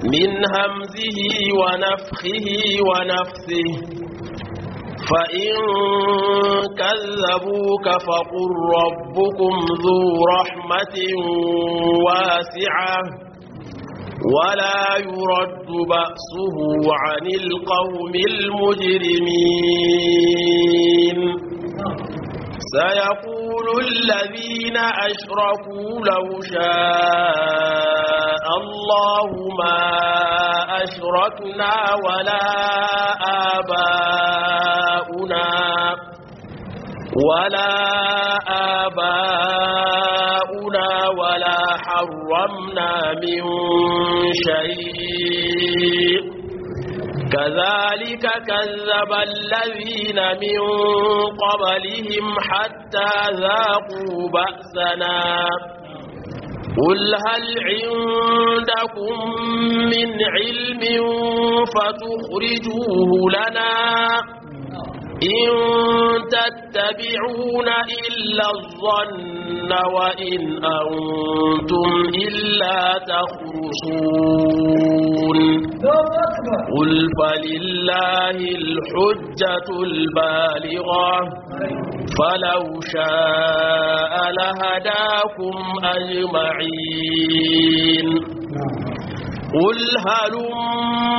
من همزه ونفخه ونفثه فإن كذبوك فقل ربكم ذو رحمة واسعة ولا يرد بأسه عن القوم المجرمين سيقول الذين أشركوا لو شاء الله ما أشركنا ولا آباؤنا ولا آباؤنا ولا حرمنا من شيء كذلك كذب الذين من قبلهم حتى ذاقوا بأسنا قل هل عندكم من علم فتخرجوه لنا إن تتبعون إلا الظن وإن أنتم إلا تخرصون قل فلله الحجة البالغة فلو شاء لهداكم أجمعين قل هلم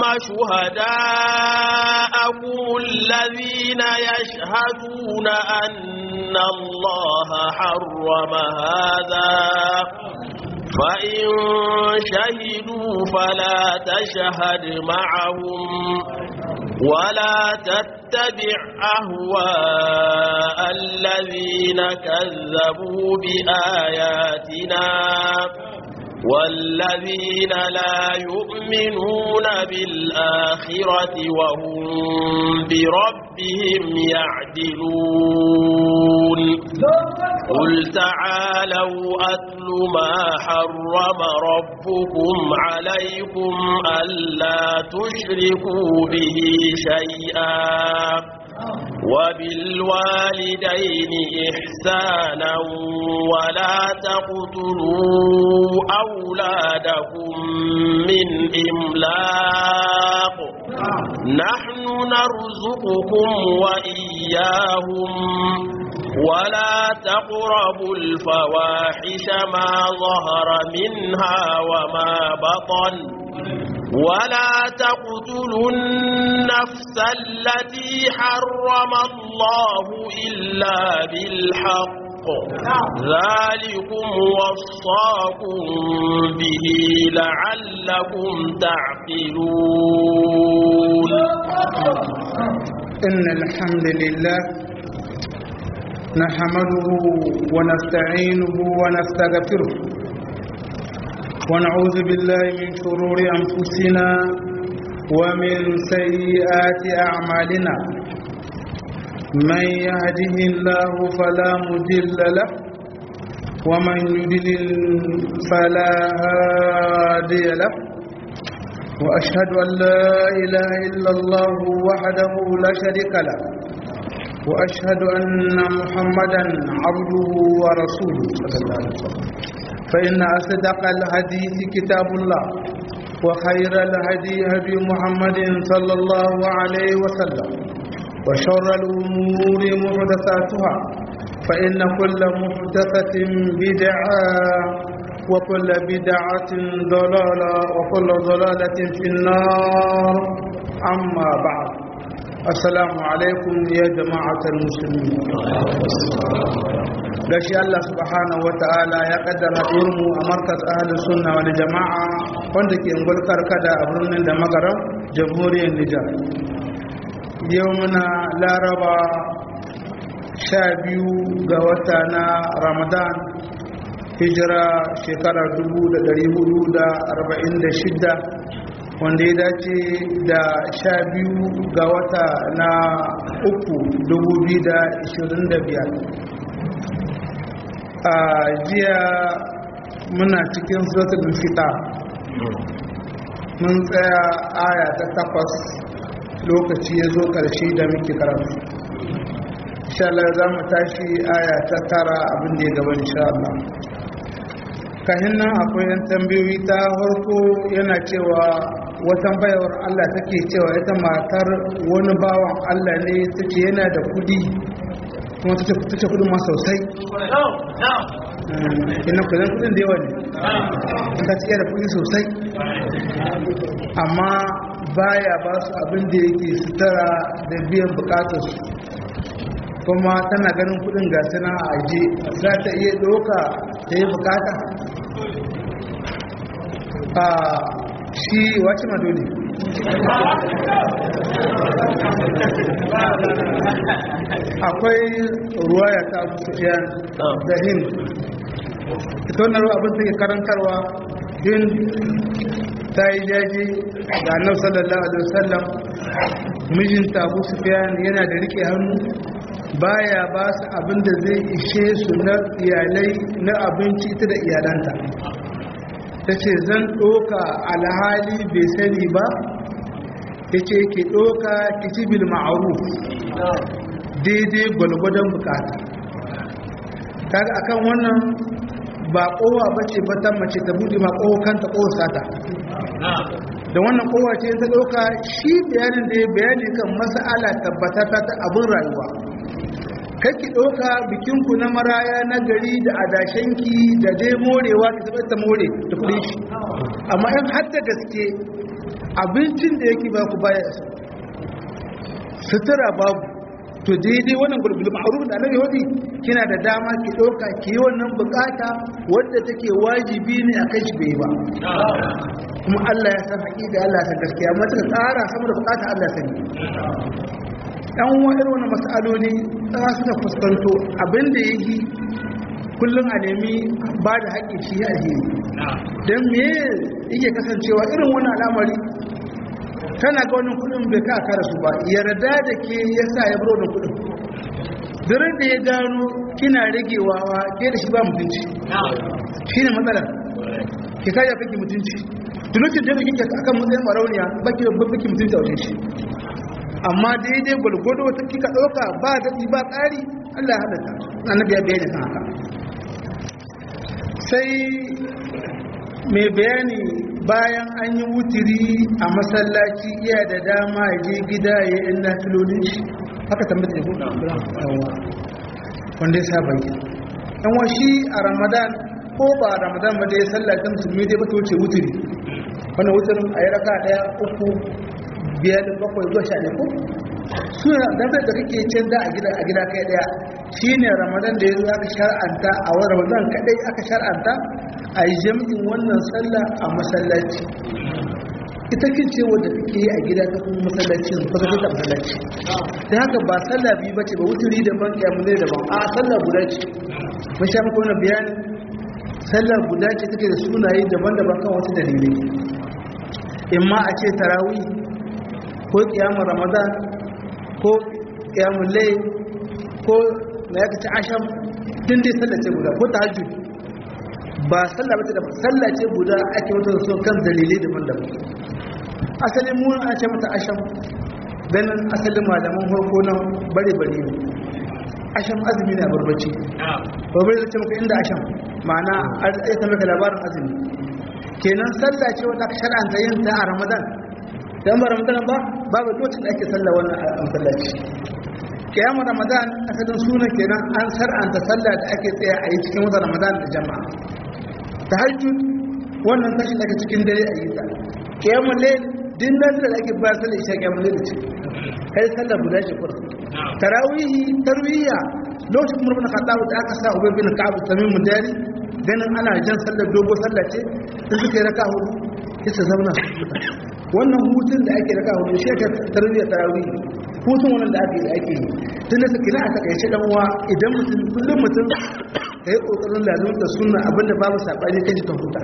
شهداءكم الذين يشهدون أن الله حرم هذا فإن شهدوا فلا تشهد معهم ولا تتبع أهواء الذين كذبوا بآياتنا والذين لا يؤمنون بالآخرة وهم بربهم يعدلون قل تعالوا أتل ما حرم ربكم عليكم ألا تشركوا به شيئا وبالوالدين إحسانا ولا تقتلوا أولادكم من إملاق نحن نرزقكم وإياهم ولا تقربوا الفواحش ما ظهر منها وما بطن ولا تقتلوا النفس التي حرم الله إلا بالحق ذلكم وصاكم به لعلكم تعقلون إن الحمد لله نحمده ونستعينه ونستغفره ونعوذ بالله من شرور أنفسنا ومن سيئات أعمالنا من يهده الله فلا مضل له ومن يضلل فلا هادي له وأشهد أن لا إله إلا الله وحده لا شريك له وأشهد أن محمدا عبده ورسوله صلى الله عليه وسلم فإن أصدق الحديث كتاب الله وخير الهدي هدي محمد صلى الله عليه وسلم وشر الأمور محدثاتها فإن كل محدثة بدعة وكل بدعة ضلالة وكل ضلالة في النار أما بعد السلام عليكم يا جماعة المسلمين gashi Allah subhanahu wa ta'ala ya kaddara mu a markas ahalin sunna wani jama'a wanda ke ngulkar kada a birnin da magaran jamhuriyar Nijar yau muna laraba sha biyu ga wata na ramadan hijira shekarar 1446 wanda ya dace da sha biyu ga wata na uku 2025 a jiya muna cikin suratul fita mun tsaya aya ta takwas lokaci ya zo ƙarshe da muke karatu inshallah za mu tashi aya ta tara abin da ya gaba inshallah kahin nan akwai yan tambayoyi ta farko yana cewa watan bayawar Allah take cewa ita matar wani bawan Allah ne ta ce yana da kudi kuma ta ce kudin ma sosai ina kudin kudin da yawa ne ta ce da kudi sosai amma baya ba su abin da yake sutura da biyan bukatarsu kuma tana ganin kudin gasu na aje za ta iya doka ta yi bukata a shi wace ma dole akwai ruwaya ta abu sufiyan da hin ita wannan ruwa abin take karantarwa hin ta yi jaji ga annabi sallallahu alaihi wasallam mijinta abu sufiyan yana da rike hannu baya ba su abin da zai ishe su na iyalai na abinci ita da iyalanta ta ce zan ɗoka alhali bai sani ba ya ce ke ɗoka kicibil ma'aruf daidai gwalgwadon bukata kaga akan wannan ba kowa ba ce batan mace ta buɗe ma kowa kanta kowa sata da wannan kowa ce ta ɗauka shi bayanin da ya bayani kan mas'ala tabbatata ta abin rayuwa kake ɗauka bikinku na maraya na gari da adashenki da dai morewa ka taɓa ta more da kuɗin shi amma in har da gaske abincin da yake ba ku baya sutura babu to daidai wannan gulgul ma'ruf da annabi wadi kina da dama ki ɗauka ki yi wannan bukata wadda take wajibi ne akan shi bai ba kuma Allah ya san haƙiƙa Allah ya san gaskiya amma ta tsara sama da bukata Allah ya sani yan wa'ir wani matsaloli ta suka fuskanto abinda ya yi kullum a nemi ba da haƙƙi shi a yi don me yake kasancewa irin wani al'amari tana ga wani kudin bai ka kara su ba yarda da ke ya sa ya buro da kudin durin da ya gano kina ragewawa ke da shi ba mutunci shi ne matsala ke kaya kake mutunci tunutun da kike akan matsayin marauniya baki baki mutunci a wajen shi amma daidai gwalgwado wata kika ɗauka ba daɗi ba ƙari allah ya halatta annabi ya bayani kan haka sai mai bayani bayan an yi wutiri a masallaci iya da dama ya je gida ya yi na filolin shi haka tambata ya wanda ya saba yi yan washi a ramadan ko ba a ramadan ba da ya sallata musulmi dai ba ta wuce wutiri wannan wutirin a yi raka ɗaya uku biyar bakwai zuwa sha ko suna damar da kake can da a gida a gida kai daya shine ramadan da yanzu aka shar'anta a wani ramadan kadai aka shar'anta a yi jami'in wannan sallah a masallaci ita kin ce wanda kake yi a gida ta kuma masallaci ba ka ta masallaci da haka ba sallah biyu bace ba wuturi da ban kiyamu ne da ban a sallah guda ce mun sha muku wannan bayani sallah guda ce take da sunaye daban-daban kan wasu dalilai imma a ce tarawih ko kiyamun ramadan ko kiyamun lai ko na yaka ci asham din dai sallace guda ko ta hajji ba sallace da sallace guda ake wata so kan dalilai daban-daban asalin mu an ce mata asham ganin asalin malaman farko nan bare-bare ne asham azumi ne a barbaci barbaci da ce maka inda asham ma'ana ya ta maka labarin azumi kenan sallace wata aka shar'anta yin ta a ramadan dan ba ramadan ba babu lokacin da ake sallah wannan a masallaci kiyamu ramadan asalin sunan kenan an sar'anta sallah da ake tsaya a yi cikin watan ramadan da jama'a tahajjud wannan tashi daga cikin dare a yi ta kiyamu layl din nan da ake ba sallah isha kiyamu layl ce kai sallah guda ce kur tarawihi tarwiya lokacin umar bin khattab da aka sa ubay bin ka'ab tamim mudari ganin ana jan sallar dogo sallah ce in suka yi raka hudu kisa zauna wannan hutun da ake raka hudu shi ka tarbiya tarawih hutun wannan da ake ake yi tun da suke na a takaice dan uwa idan mutum kullum mutum ka yi kokarin lazumta sunna abinda babu sabani kaji ka huta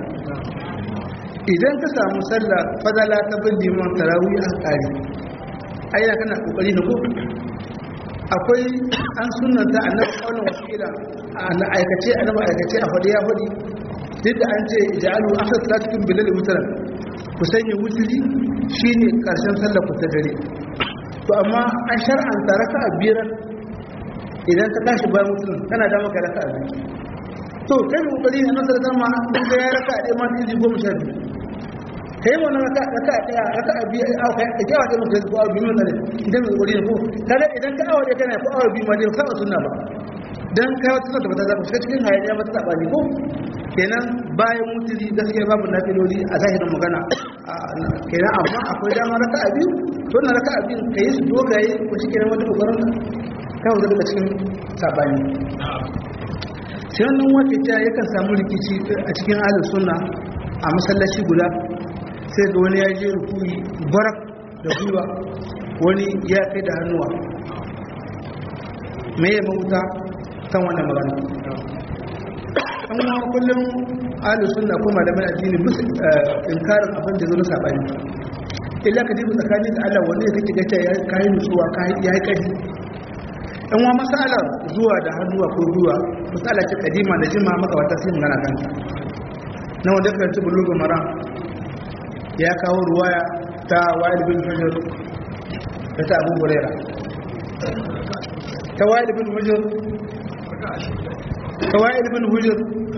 idan ka samu sallah fadala ta bin liman tarawih a kare ayyana kana kokari na ko akwai an sunnanta annabi kaulan wasila a aikace annabi aikace a fadi ya fadi duk da an ce ja'alu akhir salatikum bilal mutaran ku sanya wuturi shine karshen sallar ku ta dare to amma an shar'anta raka'a biyar idan ka tashi bayan wuturin kana da maka raka'a biyu to kai da kokari a nan sarrafa ma dan ga ya raka ɗaya ma izi goma sha biyu kai wannan raka raka ɗaya raka biyu a kai da kyawa da muka ko awa biyu ne idan mai kokari ne ko kaga idan ka awa ɗaya kana ko awa biyu ma dai ka sunna ba dan ka wata sunna ba ta zaba shiga cikin hayaniya ba ta saba ne ko kenan bayan mutuli gaskiya babu nafiloli a zahirin magana kenan amma akwai dama raka a biyu to na raka a biyu ka yi su dogaye ko shi kenan wata kokarin ka kawo daga cikin sabani sai wannan wata ta yakan samu rikici a cikin ahlus sunna a masallaci guda sai ga wani ya je rukuni barak da gwiwa wani ya kai da hannuwa me ya mahuta kan wannan magana an ma kullum ahlus sunna ko malaman addini musu inkarin abin da zo na sabani illa ka dibi tsakanin da Allah wanda kake ga ta ya kai nutsuwa kai ya kai in wa masalar zuwa da hannuwa ko gwiwa masala ce kadima da jima maka wata sai magana kan na wanda ka ci bulugu mara ya kawo ruwaya ta wa'id bin hujr da ta abu huraira ta wa'id bin hujr ta wa'id bin hujr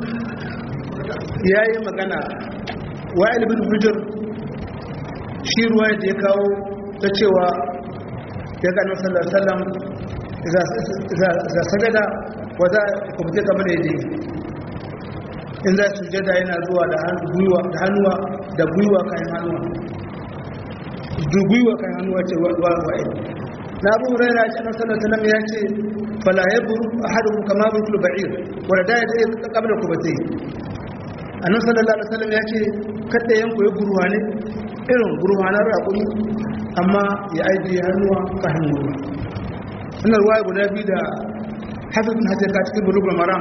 yayi magana wa'id bin hujr shi ruwaya da ya kawo ta cewa ya ga annabi sallallahu alaihi wasallam za sajada wa za kubje kamar yadda in za su jada yana zuwa da hannuwa da gwiwa kayan hannuwa da gwiwa kayan hannuwa ce wa wa'ai na abu huraira ce na sallar salam ya ce fala ya buru a haɗin kama buru ba'ir wadda da ya zai kamar da kubatai a nan sallallahu alaihi wasallam ya ce kada yanku ya guruwa ne irin guruwa na raƙuri amma ya ajiye hannuwa kayan gwiwa suna ruwa guda biyu da hafifin hajjaka cikin bulugul maram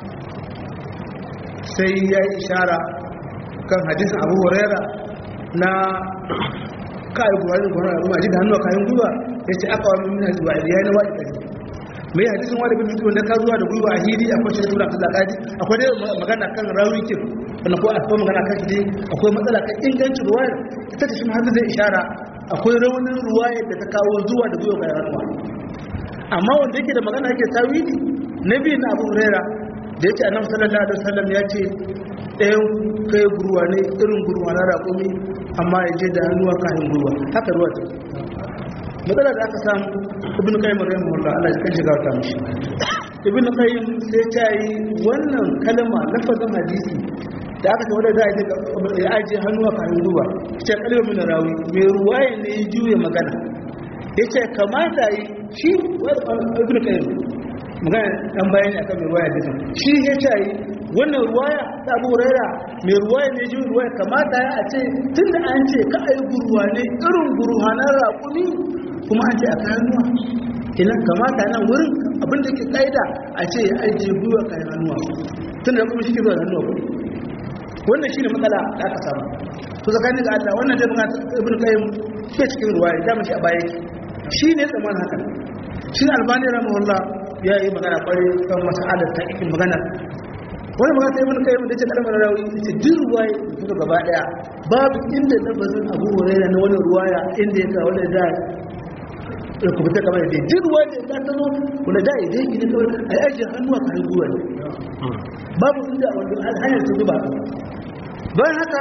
sai ya yi ishara kan hadisun abu huraira na kayan buhari da buhari a da hannu a kayan gwiwa ya ce aka wani mina zuwa ya yi na waɗi ɗari mai hadisun wani bin mutu wanda ka zuwa da gwiwa a hili akwai shi tura kasa kaji akwai dai magana kan rawi kin wanda ko akwai magana kan shi akwai matsala kan ingancin ruwayar ita ce shi ma zai ishara akwai raunin ruwayar da ta kawo zuwa da gwiwa kayan hannuwa amma wanda yake da magana yake tawili na biyu na abu huraira da ya ce annabi sallallahu alaihi wasallam ya ce ɗayan kai gurwa ne irin gurwa na raƙumi amma ya je da hannuwa kayan gurwa haka ruwa ta matsala da aka samu ibn qayyim rahimahullah Allah ya kan shiga ta mishi ibn qayyim sai ta yi wannan kalma lafazin hadisi da aka ce wanda za a je ya aje hannuwa kayan gurwa ce kalmar min rawi mai ruwaye ne ya juya magana yace kamata yi shi ibn qayyim magana dan bayani akan mai ruwaya dinan shi ya ce yi wannan ruwaya ta Abu Huraira mai ruwaya ne ji ruwaya kamata ya a ce tunda an ce ka ai gurwa ne irin gurhanan raƙumi kuma an ce a kayan nuwa kenan kamata nan wurin abin da ke kaida a ce ya ajiye gwiwa kayan hannuwa tunda da kuma shi ke zuwa hannuwa kuɗi wannan shine matsala da aka samu to tsakanin da Allah wannan dai magana ibn qayyim ke cikin ruwaya da mu shi a baya shi ne tsaman haka shi albani rahimahullah ya yi magana kwarai kan mas'alar ta ikin magana wani magana ta yi mana kai da ce kalmar rawi ita duk ruwaya da suka gaba daya babu inda lafazin abu huraira na wani ruwaya inda ya kawo da da ya kubuta kamar da duk ruwaya da ta zo wanda da ya dai gidan kawai a yaji hannuwa ka hannuwa ne babu inda wanda hanyar ta zuba bayan haka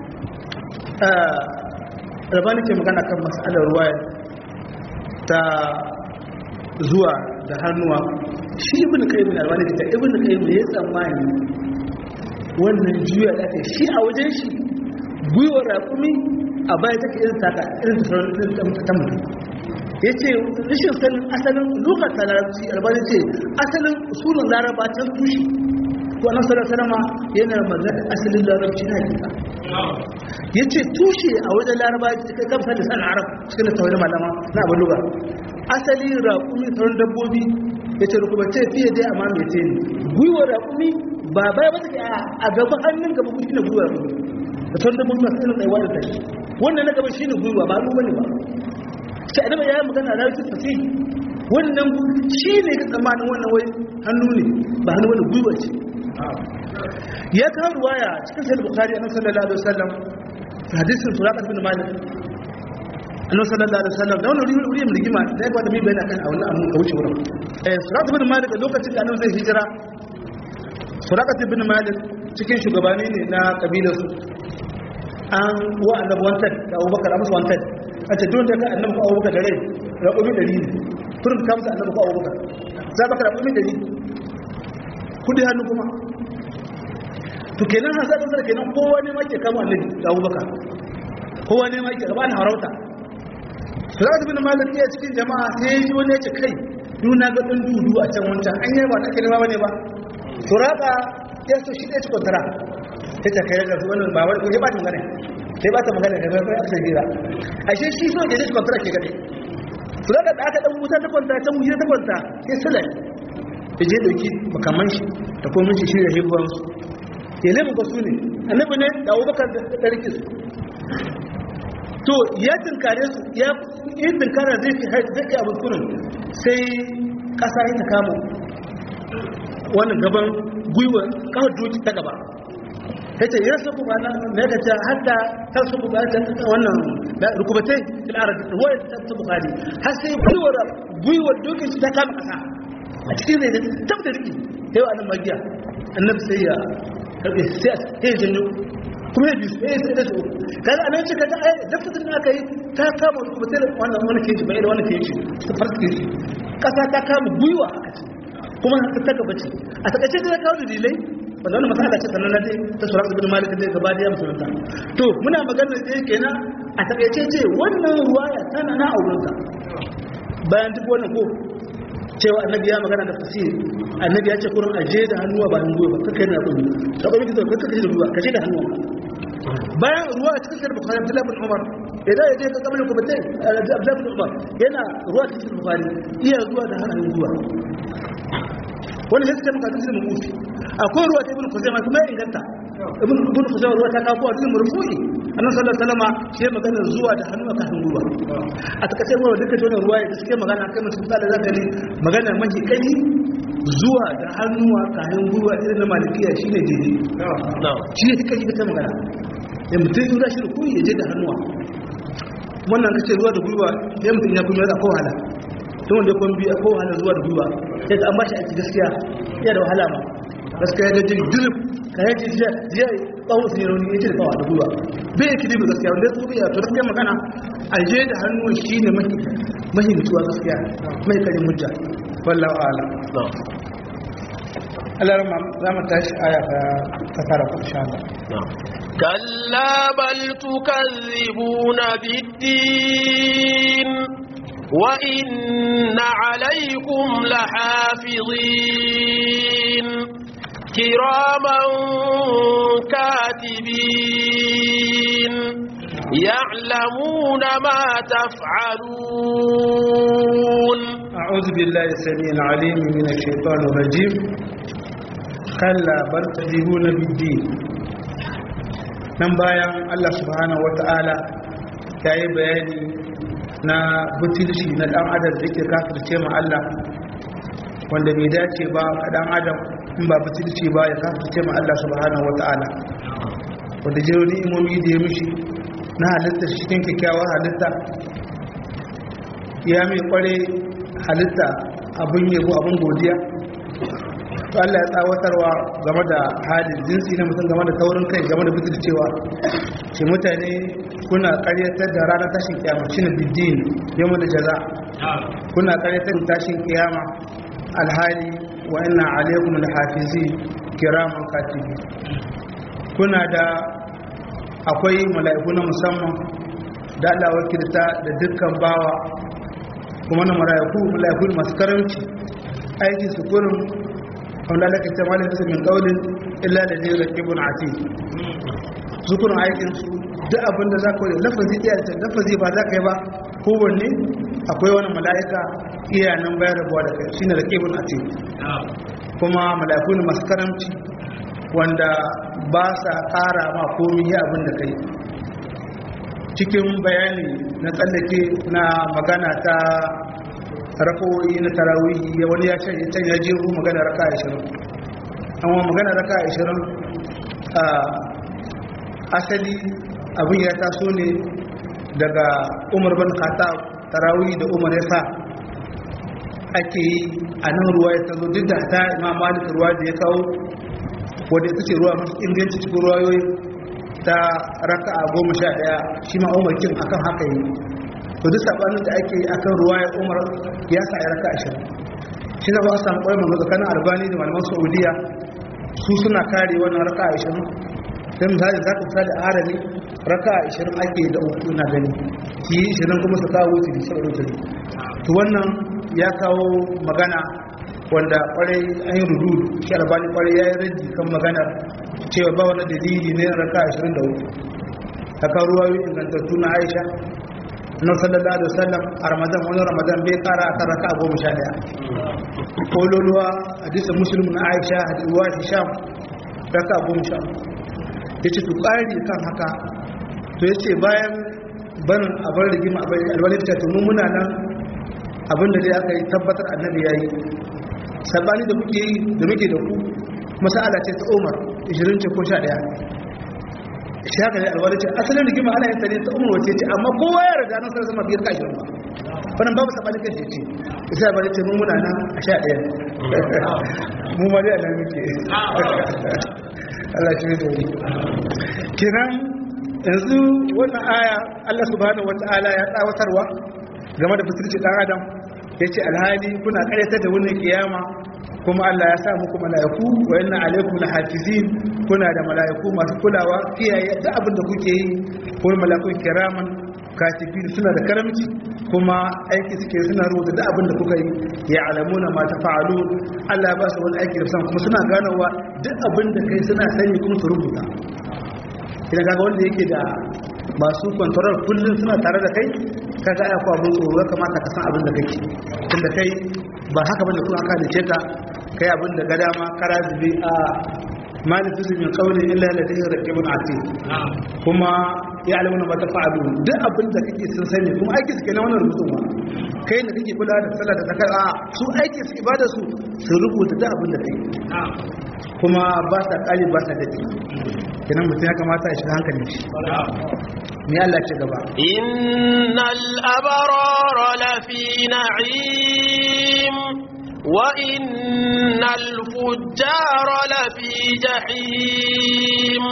rabani ke magana kan mas'alar ruwaya ta zuwa da hannuwa shi ibn qayyim albani ta ibn qayyim ya tsammani wannan juya da kai shi a wajen shi gwiwar raƙumi a baya take irin taka irin sauran ta mutum ya ce rashin sanin asalin lokacin ta larabci albani ce asalin usulun laraba can tushe ko annabi sallallahu alaihi wasallam yana magana asalin larabci na hakika yace tushe a wajen laraba kai kamsa da san arab cikin tawhid malama na abu lugha asali raƙumi sauran dabbobi yace rukubace fiye dai amma me ce ne gwiwa raƙumi ba bai ba take a gaba hannun gaba kuma shine gwiwa raƙumi da sauran dabbobi masu irin tsayuwa da tashi wannan na gaba shine gwiwa ba hannu bane ba sai annabi ya yi magana larabci fasih wannan shi ne ka tsammanin wannan wai hannu ne ba hannu wani gwiwa ce ya kawo ruwaya cikin sahih bukhari annabi sallallahu alaihi wasallam hadisin suraqat bin malik annabi sallallahu alaihi wasallam da wannan wuri wuri mai rigima da ya kwata mai bayani akan a wannan amun ka wuce wurin eh suraqat bin malik lokacin da annabi zai hijira surakat ibn malik cikin shugabani ne na kabilar su an wa annabi wanted da abubakar amsa wanted a ce don da ka annabi ko abubakar da rai raƙumi ɗari ne turin ka musu annabi ko abubakar za baka raƙumi ɗari kudi hannu kuma to kenan hasa kasar kenan kowa ne ma ke kama annabi da abubakar kowa ne ma ke gaba na harauta surakat ibn malik ya cikin jama'a sai yi wani ya ce kai duna ga ɗan dudu a can wancan an yi ba ta kalma ba ne ba suraka ya so shi ɗaya cikin tara ta ta kai da wannan ba wani ba ta magana sai ba ta magana da bai aka sai gira ashe shi so da cikin tara ke gade suraka da aka dan wuta ta kwanta ta wuta ta kwanta sai sulai ya je dauki makaman shi da kuma shi shirya hibuwan su ya lemu ga su ne annabi ne da abubakar da ɗarki su to ya tinkare su ya yi tinkara zai fi zai abin kurin sai ƙasa ya ta kama wannan gaban gwiwa kawai doki ta gaba ya ce ya su kuma na ya ce hatta ta su kuma ta wannan rukubatai filara da ruwa ta ta bukari har sai gwiwar gwiwar doki ta kama ƙasa a cikin zai da tabbata riki yau a nan magiya annabi sai ya karbe sai ya janyo kuma ya bisu ya sai da su kaga anan ce kaga ai lafazin da aka yi ta kama rukubatai wannan wani keji bai da wani keji ta farke shi kasa ta kama gwiwa aka ce kuma ta taka bace a takaice da ya kawo dalilai wanda wannan masala ce sannan na dai ta sura ibn malik da gaba da ya musulunta to muna magana da yake kenan a takaice ce wannan ruwaya tana na aurensa bayan duk wannan ko cewa annabi ya magana da fasiri annabi ya ce kurin aje da hannuwa ba hannuwa ba kaka yana kudu ka ba miki zauka kaje da ruwa kaje da hannuwa bayan ruwa cikin sahih bukhari abdullah bin umar idan ya je ka kamar ku batai abdullah bin umar yana ruwa cikin bukhari iya zuwa da hannun ruwa wani sai ta maka cikin mufi akwai ruwa ta ibn kuzaima kuma ya inganta ibn ibn kuzaima ruwa ta kawo a cikin murfu'i annabi sallallahu alaihi wasallam shi ya magana zuwa da hannu kan ruwa a takaice ruwa duka jona ruwa ya suke magana kai mutum da zaka ne magana mahi kai zuwa da hannuwa kayan ruwa irin na malikiya shine daidai shi ne kai ita magana ya mutum ya shi ruku ya je da hannuwa wannan kace ruwa da gwiwa ya mutum ya kuma ya ko wahala tun wanda kun biya ko wahala zuwa da gwiwa sai an ba shi aiki gaskiya ya da wahala ma gaskiya ya gaji dirib ka yaji jiya jiya tsawo sun yi rauni ya ce da tsawa da gwiwa bai yake dibi gaskiya wanda ya tsobi ya to gaskiya magana a je da hannun shi ne mahi mutuwa gaskiya mai karin mujja wallahu ala Allah za mu tashi aya ta tara ku insha Allah كلا بل تكذبون بالدين وإن عليكم لحافظين كراما كاتبين يعلمون ما تفعلون أعوذ بالله السميع العليم من الشيطان الرجيم كلا بل تذهبون بالدين nan bayan Allah subhanahu wata'ala ya yi bayani na butulci na dan adam da ke kafirce ma Allah wanda bai dace ba a dan adam in ba butulci ba ya kafirce ma Allah subhanahu wata'ala wanda jiro ni'imomi da ya mishi na halitta cikin kyakkyawar halitta ya mai kware halitta abin yabo abin godiya to Allah ya tsawatarwa game da halin jinsi na mutum game da taurin kai game da bitir cewa ce mutane kuna karyatar da ranar tashin kiyama shi ne biddin yamma da jaza kuna karyatar da tashin kiyama alhali wa ina alaikum da hafizi kiraman katibi kuna da akwai mala'iku na musamman da Allah wakilta da dukkan bawa kuma na mala'iku mala'iku masu karamci aikin su kurin wanda da kace malin su min qaulin illa da zai rakibun ati zukurun aikin su duk abin da za ka yi lafazi iya da lafazi ba za ka yi ba kowanne akwai wani mala'ika iya nan bayar da buwa da kai shine rakibun ati kuma mala'iku ne masu karamci wanda ba sa ƙara ma komi yi abin da kai cikin bayani na tsallake na magana ta rakowi na tarawihi wani ya can can ya jiru magana raka 20 amma magana raka 20 a asali abin ya taso ne daga umar ban khattab tarawihi da umar ya sa ake yi a nan ruwa ya tazo duk da ta imam malik ruwa da ya kawo wadda ita ce ruwa mafi inganci cikin ruwayoyi ta raka a goma sha ɗaya shi ma umar kin akan haka yi to duk sabanin da ake yi akan ruwa ya umar ya sa ya raka ashirin shi na ba su samu ƙwai manzo tsakanin albani da malaman saudiya su suna kare wannan raka ashirin sai misali za ka misali a harami raka ashirin ake da uku na gani ki yi ashirin kuma su kawo wuce da shirin wuce to wannan ya kawo magana wanda kwarai an yi rudu shi albani kwarai ya yi raji kan maganar cewa ba wani dalili ne raka ashirin da uku haka ruwa yi ingantattu na aisha na sallallahu alaihi wasallam a ramadan wani ramadan bai kara akan raka goma sha daya kololuwa hadisin muslim na aisha hadiwa hisham raka goma sha ya ce to ƙari kan haka to ya ce bayan barin abin rigima abin alwalin ta tunu muna nan abinda dai aka yi tabbatar annabi ya yi sabani da muke yi da muke da ku masala ce ta umar 20 ce ko 11 shi haka ne alwalin ce asalin rigima ana yin ta ne ta umar wace ce amma kowa ya riga nan sarasa mabiyar kashi ba wannan babu sabani kan shi ce isa bari ce mun muna nan a 11 mu ma dai a nan muke Allah shi ne da wuri kiran yanzu wannan aya Allah subhanahu wata'ala ya tsawatarwa game da fitirci dan adam yace alhali kuna karyata da wannan kiyama kuma Allah ya sa muku mala'iku wa inna alaikum lahafizin kuna da mala'iku masu kulawa kiyaye duk abin da kuke yi ko mala'iku kiraman katibin suna da karamci kuma aiki suke suna rubuta duk abin da kuka yi ya alamuna ma ta fa'alu Allah ba su wani aiki da san kuma suna ganowa duk abin da kai suna sani kuma su rubuta idan kaga wanda yake da masu kwantarar kullum suna tare da kai kaga ya kwa mun tsoro kamata ka san abin da kake tunda kai ba haka bane kuma aka dace ka kai abin da gada ma kara zubi a malifu min qawli illa ladayhi raqibun atid kuma ya alamuna ma tafa'alu duk abin da kake sun sani kuma aiki suke na wannan rubutun ba kai da kake kula da sallah da zakar a su aiki su ibada su su rubuta duk abin da kai kuma ba sa kali ba sa dadi kenan mutum ya kamata ya shiga hankalin shi me Allah ce gaba innal abrara lafi na'im wa innal fujjara lafi jahim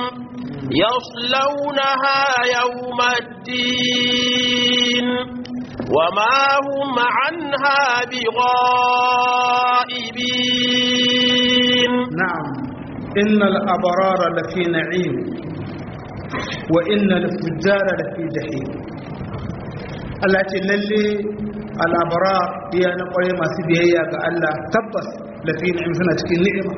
يصلونها يوم الدين وما هم عنها بغائبين نعم إن الأبرار لفي نعيم وإن الفجار لفي جحيم التي للي الأبرار هي نقول ما سبيهي الله تبس لفي نعيم سنة نعمة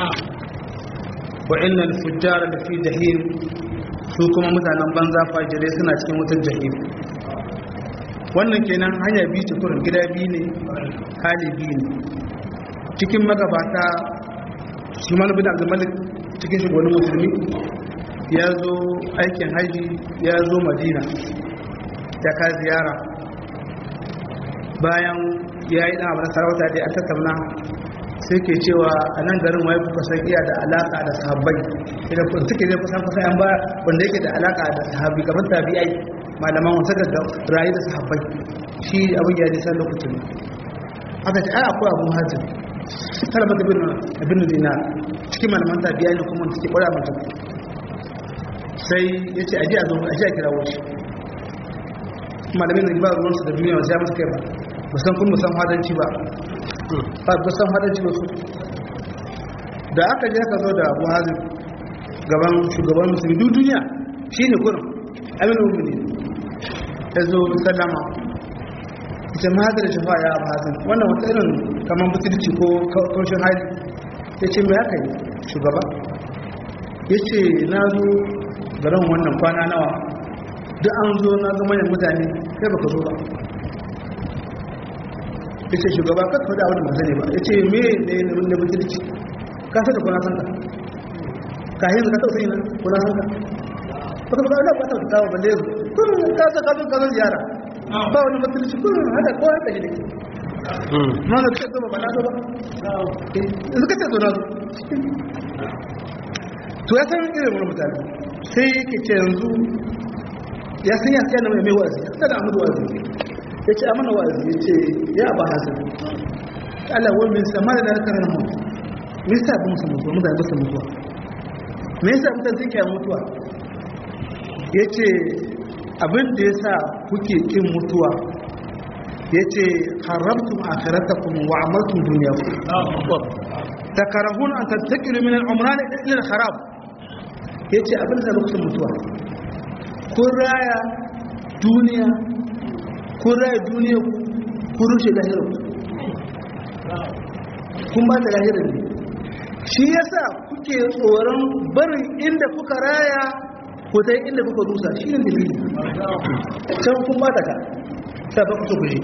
وإن الفجار لفي جحيم su kuma mutanen banza fajirai suna cikin wutar jahim wannan kenan hanya biyu ce kurin gida biyu ne hali biyu ne cikin magabata shi bin abdulmalik cikin shugabannin musulmi ya zo aikin haji ya zo madina ya ka ziyara bayan ya yi ɗan abin sarauta da ya tattauna sai ke cewa a nan garin wai kuka san iya da alaka da sahabbai idan kun suke zai kusan kusan yan ba wanda yake da alaka da sahabbi kamar tabi'ai malaman wasa da rayu da sahabbai shi abin ya nisa lokacin aka ce ai akwai abu hajji talaba da bin abin dina cikin malaman tabi'ai ne kuma suke kwara mutum sai ya ce aji a zo aji a kira wuce malamin da ba ruwansu da duniya wasu ya musu kai ba musan kun musan hadanci ba ba ba san hadanci ba su da aka je aka zo da abu hazin gaban shugaban musulmi duk duniya shi ne kurin amin umini ya zo sallama ita ma da shafa ya abu hazin wannan wata irin kamar butulci ko kaushin hali ya ce mai haka yi shugaba ya ce na zo garin wannan kwana nawa duk an zo na zama yin mutane kai baka zo ba ya ce shugaba ka faɗa abin da sani ba ya ce me ne na butulci ka sa da kuna san ka ka yi ka tausayi na kuna san ka baka ba da ba ta kawo balle yanzu kun ka sa ka zo ka zo ziyara ba wani butulci kun haka ko haka shi ne ma na ce ba ba na zo ba yanzu ka ce zo na zo to ya san irin wani mutane sai yake ce yanzu ya san ya sai na mai mai wa'azi ya san da amur wa'azi ya ce amana wa'azi ya ce ya ba hasan Allah wani min sama da kan mu min sa ba musu mutuwa mutane ba su mutuwa me yasa mutane suke mutuwa yace abin da yasa kuke kin mutuwa yace haramtum akhiratakum wa amaltum dunyakum takarahun an tattakilu min al-umran ila al-kharab yace abin da lokacin mutuwa kun raya duniya kun raya duniya kun rushe lahirar kun ba ta lahirar ne shi yasa kuke tsoron barin inda kuka raya ko ta inda kuka rusa shi ne dalili can kun ba ta ka ta ba ku so ku je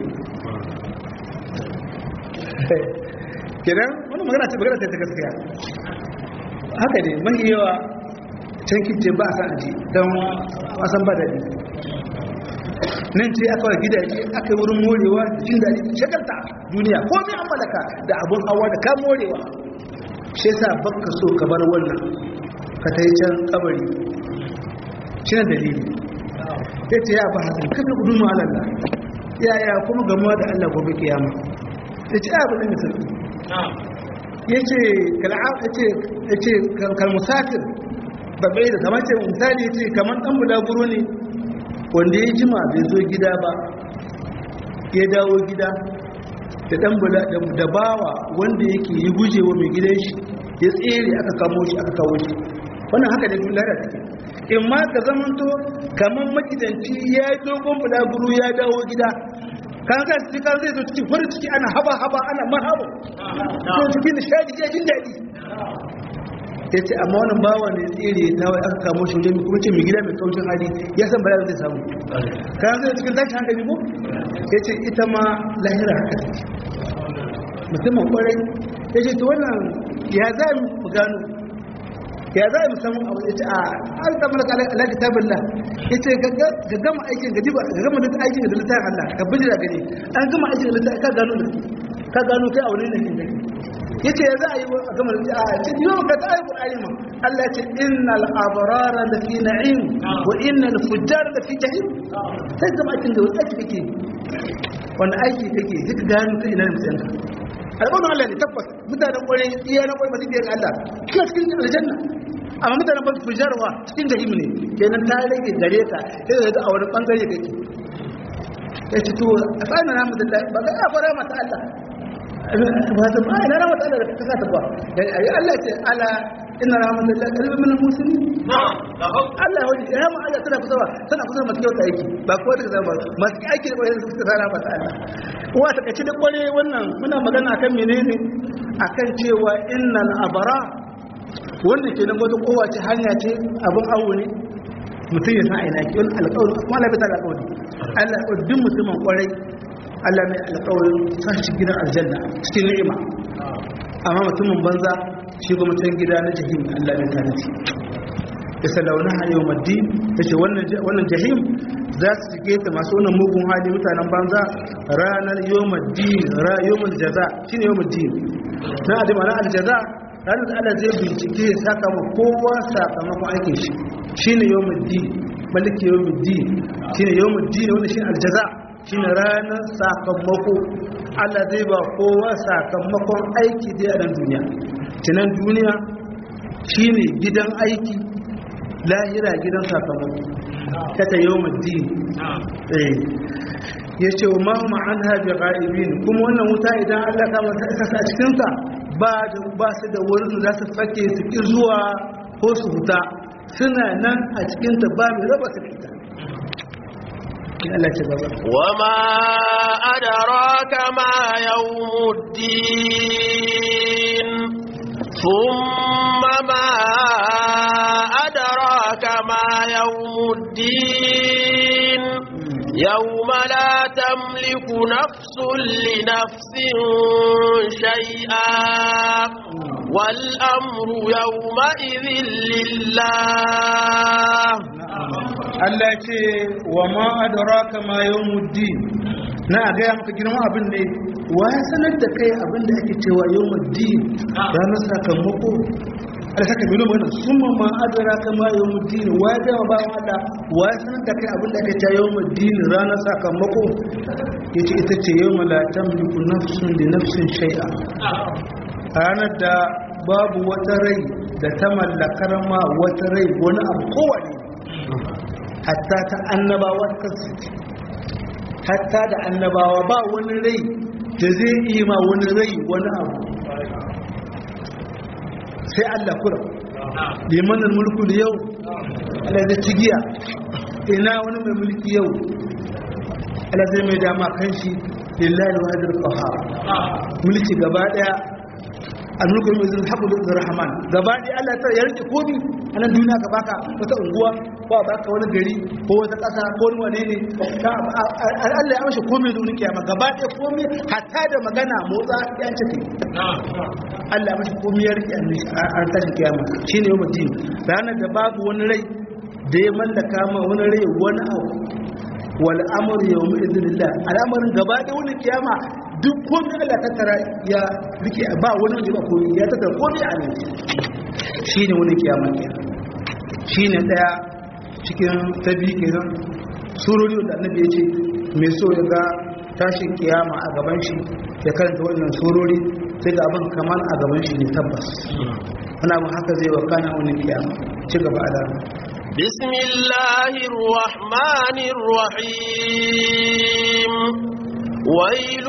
kiran wani magana ce magana ta gaskiya haka ne mahi yawa can kince ba a san aji don wasan ba daɗi nan ce aka wa gidaje aka yi wurin morewa jin daɗi shakarta duniya ko mai an malaka da abun hawa da ka morewa shi yasa baka so ka bar wannan ka ta yi can kabari shi ne dalili ya ce ya ba hasan kada ku duma alalla yaya kuma gamuwa da allah gobe kiyama ya ce ya bane mai sauki ya ce kalmusafir babbai da kamar ce misali ya ce kamar ɗan bulaguro ne wanda ya jima bai zo gida ba ya dawo gida da ɗan da bawa wanda yake yi gujewa mai gidan shi ya tsere aka kamo shi aka kawo shi wannan haka da duk lara take in ma ka zamanto kamar makidanci ya yi dogon bulaguro ya dawo gida kan ka ci kan zai zo cikin farin ciki ana haba haba ana marhaba ko cikin nishadi ya jin daɗi ya ce amma wannan bawa ne tsere ta wai aka kamo shi wajen kuma ce mai gida mai kaucin hali ya san bala zai samu kan zai cikin tashi hankali ko ya ce ita ma lahira haka ce musamman kwarai ya ce to wannan ya za mu gano ya za mu samu abu ya ce a an samu da ala kitabin la ya ce ga gama aikin ga diba ga gama da aikin da littafin Allah ka bijira gani an gama aikin da littafin ka gano da ka gano kai a wani ne kin gani yace ya za a yi a gama da a ce yau ka ta yi qur'ani ma Allah ya ce innal abrara la fi na'im wa innal fujjara la fi jahim sai gama aikin da wani aiki kake wanda aiki kake duk gano kai ina mutan ka alƙawarin Allah ne tabbas mutanen ƙwarai iya na ƙwarai masu biyar Allah kina cikin aljanna amma mutanen ba su jarwa cikin jahim ne kenan ta rage gare ka sai da a wani bangare kake ya ci to a tsanin ramu da ba ga ya fara mata Allah ba ta ba ina ramu da Allah da kasa ta ba ayi Allah ce ala inna rahmatullahi qalbun min muslimin Allah wani ya mu Allah tana kusa ba tana kusa masu kyauta aiki ba ko da zama masu aiki da kwarai suka tsara mata Allah uwa ta kace da kwarai wannan muna magana akan menene akan cewa innal abara wannan kenan wata kowa ce hanya ce abin awo ne mutum ya san a ina ke wani alƙawarin kuma Allah bai ta alƙawari Allah ya duk mutumin kwarai Allah mai alƙawarin sa shi gidan aljanna cikin ni'ima amma mutumin banza shi kuma can gida na jahim Allah bai tare shi ya salauna ha yau maddi ta ce wannan jahim za su cike ta masu wannan mugun hali mutanen banza ranar yau maddi yau jaza shi ne yau maddi na adama na aljaza ranar da Allah zai bincike ya saka ma kowa sakamakon aikin shi shi ne yau maddi maliki yau maddi shi ne yau maddi wanda shi aljaza shi ne ranar sakamako Allah zai ba kowa sakamakon aiki da yaran duniya tunan duniya shi ne gidan aiki lahira gidan sakamako kata yau maddi ya ce wa ma'amma an haɗe ƙa'ibin kuma wannan wuta idan Allah kama ta isa a cikinsa ba su da wurin za su fake su ƙi zuwa ko su huta suna nan a cikinta ba mai raba su fita وما أدراك ما يوم الدين ثم ما أدراك ما يوم الدين يوم لا تملك نفس لنفس شيئا والأمر يومئذ لله Allah ce wa ma adraka ma yawmuddin na ga ya maka girman abin ne wa ya sanar da kai abin da ake cewa yawmuddin ranar sakamako Allah saka bilo mana summa ma adraka ma yawmuddin wa ya ga ba wanda wa ya sanar da kai abin da ake cewa yawmuddin ranar sakamako yace ita ce yawma la tamliku nafsun li nafsin shay'a ranar da babu wata rai da ta mallakar ma wata rai wani abu kowane hatta ta annabawa kansu hatta da annabawa ba wani rai da zai iya ma wani rai wani abu sai Allah kura limanin mulku da yau Allah zai cigiya ina wani mai mulki yau Allah zai mai dama kan shi lillahi wa hadir qahar mulki gaba daya al-mulku mai zai haɓu da rahman gaba daya Allah ta ya rike komi a nan duniya ka baka wata unguwa ko a baka wani gari ko wata ƙasa ko wani wane ne Allah ya mashi komi da wani kiyama gaba daya komi hatta da magana motsa ya ce kai Allah mashi komi ya rike a tashin kiyama shine yau mutum ranar da babu wani rai da ya mallaka ma wani rai wani abu wal amru yawma idhnillah al'amarin gaba da wani kiyama duk komai Allah ta tara ya rike ba wani wanda ba komai ya tattara komai a nan shine wani kiyama kenan shine daya cikin tabi kenan surori da annabi ya ce mai so ya ga tashin kiyama a gaban shi ya karanta wannan surori sai ga abin kamar a gaban shi ne tabbas wani abin haka zai wakana wani kiyama ci gaba a بسم الله الرحمن الرحيم ويل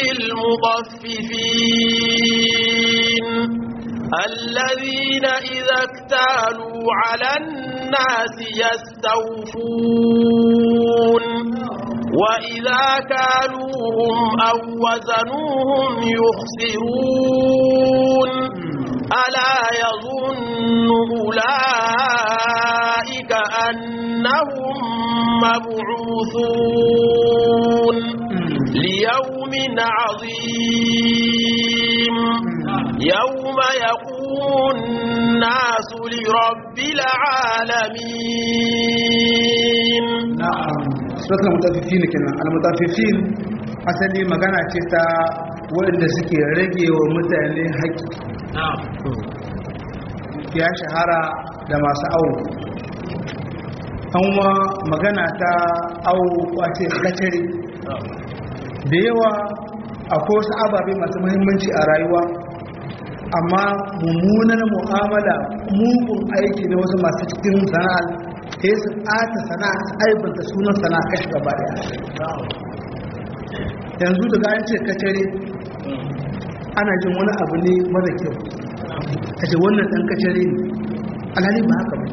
للمطففين الذين إذا اكتالوا على الناس يستوفون وإذا كالوهم أو وزنوهم يخسرون ألا يظن أولئك أنهم مبعوثون ليوم عظيم يوم يقوم الناس لرب العالمين na'am suratul mutaffifin kenan al-mutaffifin asali magana ce ta waɗanda suke rage wa mutane haƙƙi ya shahara da masu awo an magana ta awo kwace kacare da yawa akwai wasu ababe masu muhimmanci a rayuwa amma mummunar mu'amala mugun aiki na wasu masu cikin sana'ar sai su ɓata sana'a su aibanta sunan sana'a kashi gaba daya yanzu daga an ce kacare ana jin wani abu ne mara kyau a ce wannan ɗan kacare ne alhali ba haka ba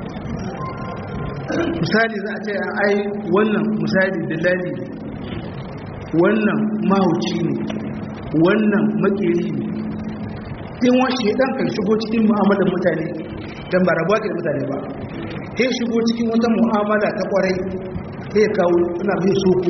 misali za a ce ai wannan misali dalali ne wannan mahauci ne wannan makeri ne in washe ɗan kan shigo cikin mu'amalar mutane don ba rabuwa ke da mutane ba sai shigo cikin wata mu'amala ta kwarai sai ya kawo ina bai soko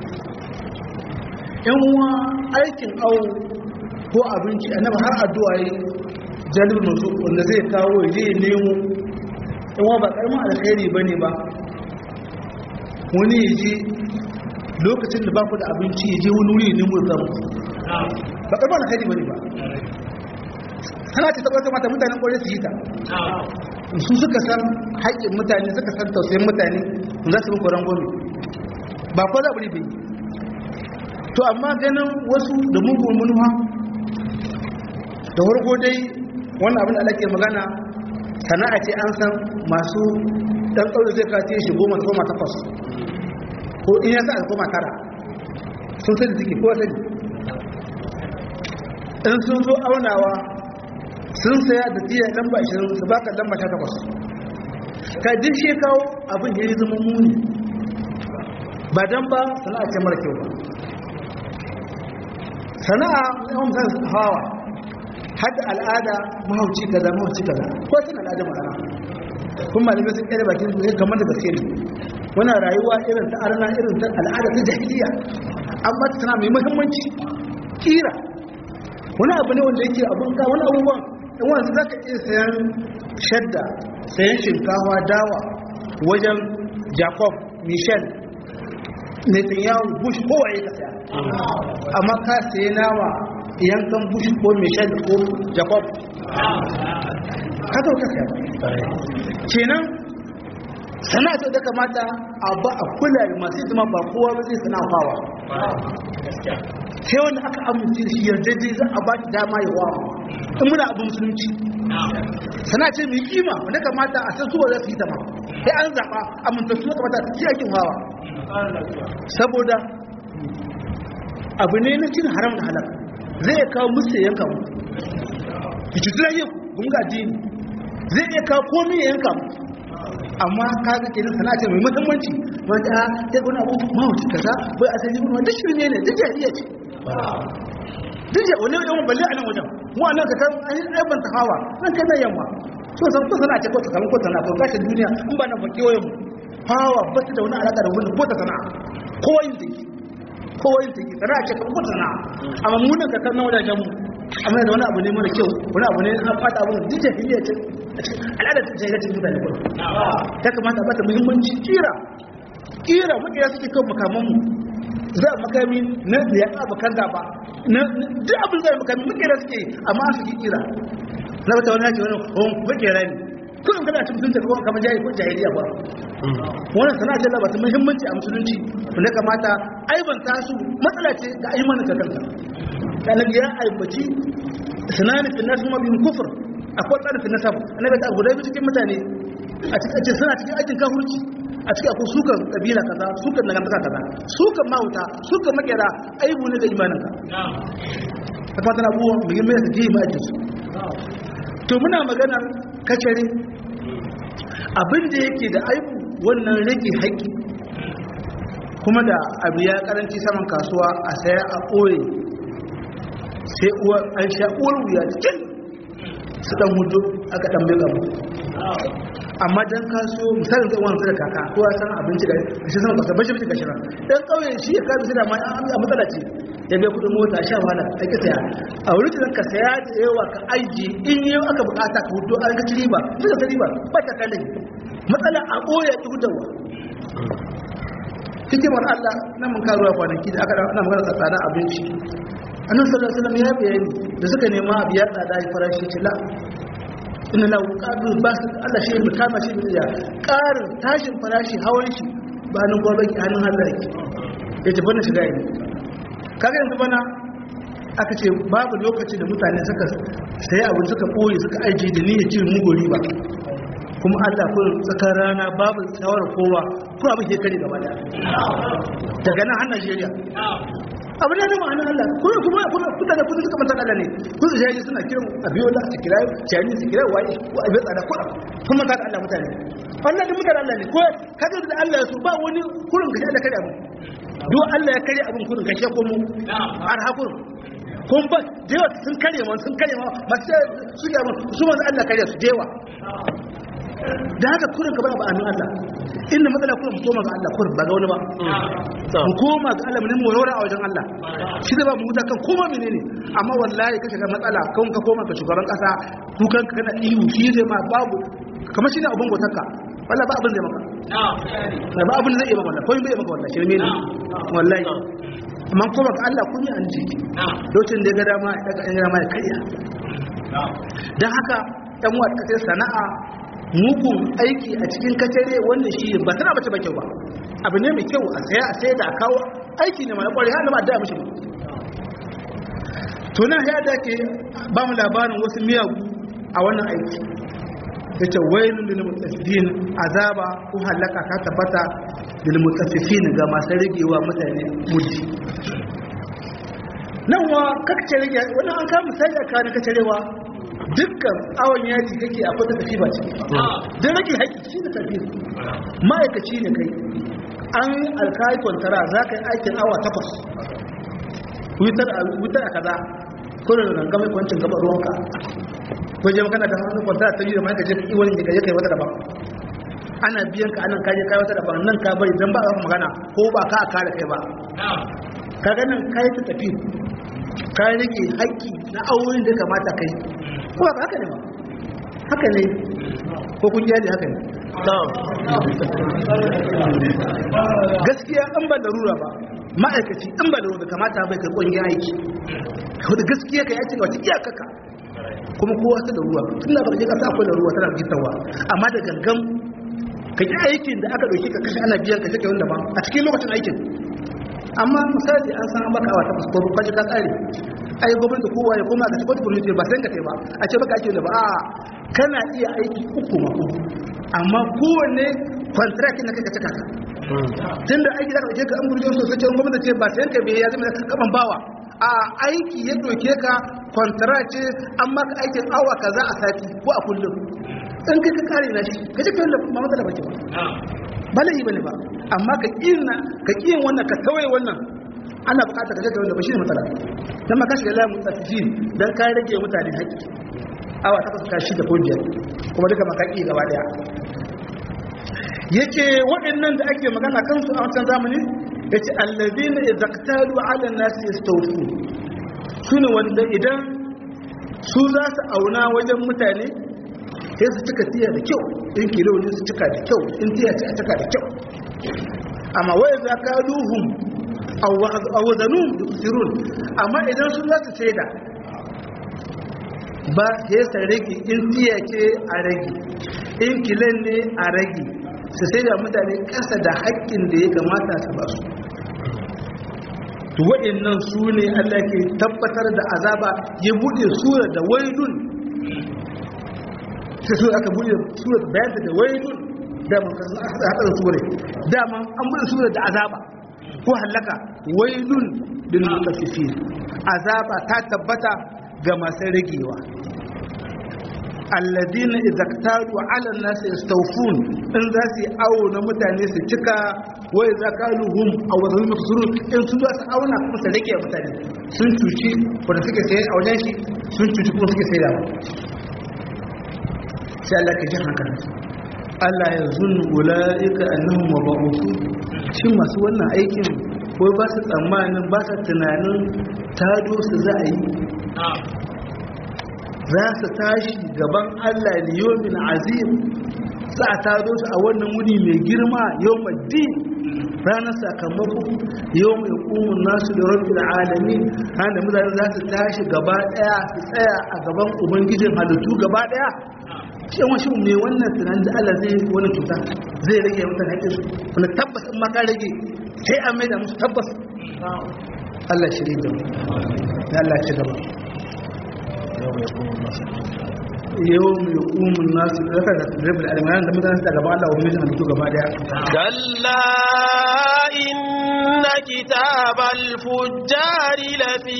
yan uwa aikin awo ko abinci annabi har addu'a yi jalibin masu wanda zai kawo ya je ya nemo yan uwa ba karamin alkhairi bane ba wani ya je lokacin da ba ku da abinci ya je wani wuri ya nemo ya samu ba karamin alkhairi bane ba sana ce tabbatar mata mutanen kwarai su yi ta su suka san haƙƙin mutane suka san tausayin mutane za su muku rangwame ba kwa za bai to amma ganin wasu da mugun manuwa da wargo dai wannan abin da ala ke magana sana'a ce an san masu ɗan ƙauye zai kace shi goma goma takwas ko in ya sa a goma tara sun sani suke ko sani in sun zo aunawa sun saya da tiya lamba 20 su baka lamba 18 ka din shi kawo abin ya yi zama muni ba dan ba sana'a ce mara kyau ba sana'a yawan zan hawa hada al'ada mahauci kaza mahauci kaza ko sun al'ada ma'ana kun malamai sun kere bakin su kamar da gaske ne wannan rayuwa irin ta arna irin ta al'ada ta jahiliya amma ta tana mai muhimmanci kira wani abu ne wanda yake abun ka wani abubuwan in wanzu za ka iya sayan shadda sayan shinkawa dawa wajen jacob michel netanyahu bush kowaye ka saya amma ka sayi nawa yankan bush ko michel ko jacob ka zo ka saya kenan sana'a ta da kamata a ba a kula da masu zama ba kowa ba zai sana'a fawa sai wanda aka amince da shi yarda zai za a ba shi dama ya wawa in muna abin musulunci sana ce mai kima wanda kamata a san suwa za su yi ta ma sai an zaɓa amintattu kamata shi aikin hawa saboda abu ne na cin haram da halak zai kawo musu yanka mu ki ci zai kun ga dini zai iya kawo komai ya yanka mu amma ka ga kenan sana ce mai muhimmanci wanda ya gona abu mawuci kaza bai a sani wanda shirme ne duk jariya ce duk wani yawan balle a nan wajen mu a nan ka kan aibanta ta hawa nan kai nan yamma so san ko sana ce ko ta kamar ko sana ko gashin duniya in ba nan ba kewayen mu hawa ba ta da wani alaƙa da wani ko ta sana kowa yin take kowa yin take sana ce kamar ko ta sana amma mu nan ka kan nan wajen mu amma da wani abu ne mara kyau wani abu ne an fata abu duk jahiliya ce al'adar jahiliyar mutane kuma ya kamata a bata muhimmanci kira kira makira suke kan makamanmu za a makami na da ya ƙaba kan gaba na duk abin zai makami makira suke amma an suke kira na wata wani yake wani hon makira ne kudin kana cin mutunta kuma kamar jahi ko jahiliya ba wannan sana'a ce labata muhimmanci a musulunci wanda kamata aibanta su matsala ce ga aimanin ka kanka annabi ya aibaci sanani fi nasu ma bin kufur akwai tsarin fi nasabu annabi ta guda biyu cikin mutane a cikin suna cikin aikin kafurci a cikin akwai sukan kabila kaza sukan dangantaka kaza sukan mahauta sukan makera aibu ne ga imanin ka ta fatan abubuwa muhimmai da jiyi ma'ajin su to muna maganar kacare abin da yake da aibu wannan rage haƙƙi kuma da abu ya karanci saman kasuwa a saya a ɓoye sai uwar an sha uwar wuya cikin su dan hudu aka dan bai gabu amma dan kaso misalin zai wani da kaka ko ya san abinci da shi san kwasa bashi bashi gashira dan kauye shi ya kasu da ma a matsala ce ya bai kudin mota sha wahala a ki saya a wurin da ka saya da yawa ka aiji in yau aka bukata ka hudu an gaci riba duka ta riba ba ta kalin matsala a boye ki hudawa hikimar Allah nan mun karuwa kwanaki da aka ana magana tsada abinci annabi sallallahu alaihi wasallam ya bayani da suka nema abu ya tsada ya farashi ce la inna lahu qadu ba su Allah shi mu kama shi da ƙarin tashin farashi hawan shi ba nan gobe ki hannun Allah yake yace bana shiga yi kaga yanzu bana aka ce babu lokaci da mutane suka sai abu suka boye suka aje da niyyar cin mugori ba kuma Allah ko tsakar rana babu shawarar kowa ko abin ke kare gaba daya daga nan har Najeriya abu ne da ma'ana Allah kuma kuma kuma kuda da kudu suka mantaka Allah ne kudu jaji suna kiran abiyola su kira jani su kira waye ko abin tsada ko kuma mantaka Allah mutane Allah da mutane Allah ne ko kaga da Allah ya so ba wani kurin ka da kare abu do Allah ya kare abun kurin ka she ko mu har hakurin kun ba jewa sun kare ma sun kare ma masu su ga su manzo Allah kare su jewa da haka kurin ka ba ba amin Allah inda matsala kurin mu koma ga Allah kurin ba ga wani ba mu koma ga Allah mu nemi warware a wajen Allah shi da ba mu huta kan koma menene amma wallahi ka shiga matsala kan ka koma ka shugaban kasa dukan ka kana ihu shi zai ma babu kamar shi ne abin gotarka wallahi ba abin zai maka ba abin zai iya maka wallahi ko bai maka wallahi shirme ne wallahi amma koma ga Allah kun yi an ji lokacin da ya ga dama ya daga ya dama ya karya dan haka dan uwa ka sana'a mugun aiki a cikin katare wannan shi ba tana bace ba kyau ba abu ne mai kyau a saya a sai da a kawo aiki ne mai kwarai har ma da mishi to nan ya dace ba mu labarin wasu miyagu a wannan aiki yace wailul lil mutaffifin azaba ko halaka ta tabbata lil mutaffifin ga masu rigewa mutane muddi nan wa kakce rige wannan an kama sai da kana kacarewa dukkan awon yaji kake a kwata tafi ba ce don rage haƙi shi da tafi ma'aikaci ne kai an alkayi kwantara za ka yi aikin awa takwas wutar a kaza kuna da gangamai kwancin gaba ruwanka ko je makana da hannun kwantara ta yi da ma'aikaci ka iwon da ya kai wata daban ana biyan ka anan kaje kai wata daban nan ka bari don ba a magana ko ba ka a kare kai ba ka ganin kayi ta tafi ka rage haƙƙi na auren da kamata kai ko ba haka ne ba haka ne ko kun jali haka ne gaskiya an ba da rura ba ma'aikaci an ba da rura kamata bai kai ƙungiyar aiki wadda gaskiya ka yaci wata iyakaka kuma kowa ta da ruwa tun da baka je kasa akwai da ruwa tana gitarwa amma da gangan ka yi aikin da aka ɗauki ka kashe ana biyan ka take wanda ba a cikin lokacin aikin amma misali an san baka wata ko kwaji ka tsare ai gwamnati kowa ya koma ka tabbata gwamnati ba san ka kai ba a ce baka ake da ba a kana iya aiki uku ma uku amma kowanne contract na kai ka cika tunda aiki da kake ka an gurje sosai ce gwamnati ce ba san ka bai ya zama kaman bawa a aiki ya doke ka contract ce an maka aikin awa kaza a sati ko a kullum in kai ka kare na shi ka ce kai da ma matsala bace ba ba laifi bane ba amma ka kina ka kiyin wannan ka tawaye wannan ana bukatar ka ga wanda ba shi ne matsala dan ma ka shiga layin mutaffifin dan ka rage mutane haƙƙi awa ta kasu kashi da ko biyar kuma duka makaki gaba daya yace waɗannan da ake magana kansu a wancan zamani yace allazina izaqtalu ala nasi yastawfu sune wanda idan su za su auna wajen mutane sai su cika tiya da kyau in kilo ne su cika da kyau in tiya ce a cika da kyau amma wai za ka duhum aw zanum yusirun amma idan su za su saida ba sai sa rage in tiya ce a rage in kilan ne a rage su sai da mutane kasa da haƙƙin da ya kamata su ba su to waɗannan su ne Allah ke tabbatar da azaba ya buɗe sura da wailun sai su aka buɗe sura da bayan da wailun da man kasu aka haɗa da sura da man an buɗe sura da azaba ko halaka wailun lil mutaffifin azaba ta tabbata ga masu ragewa alladina idza ktaru ala an-nas yastawfun in za su awo na mutane su cika wa idza kaluhum aw wadhum yafsurun in su za su auna kuma su rage mutane sun cuci wanda suke sai a wajen shi sun cuci kuma suke sai da sai Allah ka ji hankali Allah ya zunnu ulaika annahum mabu'uthun shin masu wannan aikin ko ba su tsammanin ba su tunanin tado su za a yi za su tashi gaban Allah liyomin azim za a tado su a wannan wuni mai girma yau maddi ranar sakamako yau mai kumun nasu da rabbi da alami hannun mutane za su tashi gaba daya su tsaya a gaban ubangijin halittu gaba daya shi yawan shi mai wannan tunanin da Allah zai wani cuta zai rage mutane haƙƙin su wani tabbas in maka rage sai an mai da musu tabbas Allah shirye da mu ya Allah ci gaba yau mai kumun nasu daga da rabu da almanan da mutane da gaba Allah wani halittu gaba daya kalla inna kitabal fujjari lafi